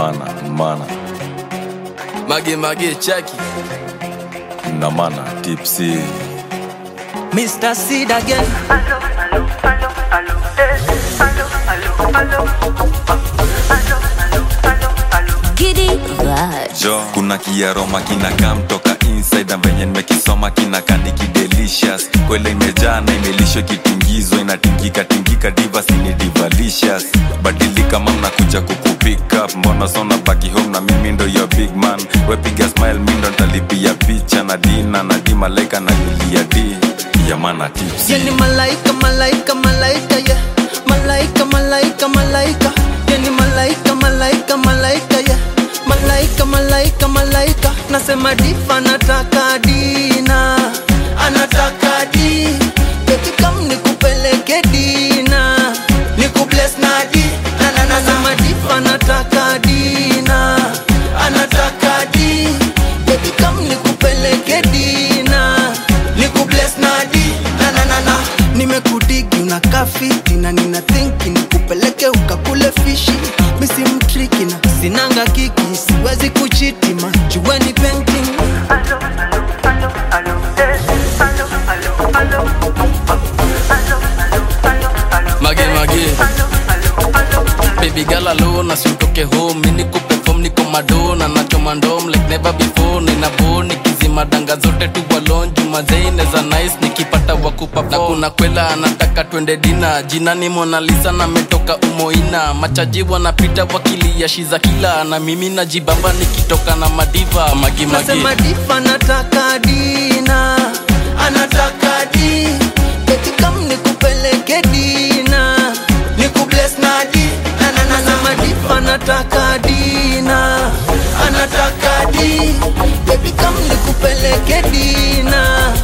mana mana Mage mage chaki na mana tipsy Mr. Seed again. Allo, allo, allo, allo, eh. Allo, allo, allo. Allo, allo, allo, allo. Giddy vibes. jo kuna kiaroma kinakaa mtoka inside na venye nimekisoma kinakandiki delicious kwele imejaa na imelishwa kitingizwa inatingika tingika divas ni divalicious badilika mam nakuja kukupick up mbona sona baki home na mimi ndo your big man wepiga smile mi ndo ntalipia picha na dina na di malaika na yulia di yamana tips Yani malaika, malaika, malaika, yeah. Malaika, malaika, malaika. Yani malaika, malaika, malaika, yeah. Malaika, malaika, malaika. Nasema difa nataka dina. Anataka di. Baby come nikupeleke dina. Nikubless na di. Na na na nasema difa nataka dina. Anataka di. Baby come nikupeleke dina. Nikubless na di. Na na na na. Nimekudigi unakaa fiti na nina thinki nikupeleke ukakule fishi misi mtriki na sinanga kiki siwezi kuchiti majueni painting Allo, allo, allo, allo, eh. Allo, allo, allo. Allo, allo, allo, allo, Mage eh. mage Allo, allo, allo. Baby girl alone asimtoke home Mini kuperform niko madona Nachoma ndom like never before Nina bo nikizima danga zote tu walon Jumazei neza nice nikipata wakupa Na kuna kwela anataka twende dina Jina ni Mona Lisa na metoka umoina Machaji wanapita wakilia shiza kila Na mimi najibamba nikitoka na madiva Magi magi nasema difa nataka dina anataka di Baby come nikupeleke dina nikubless na di Na na na nasema difa nataka dina anataka di Baby come nikupeleke dina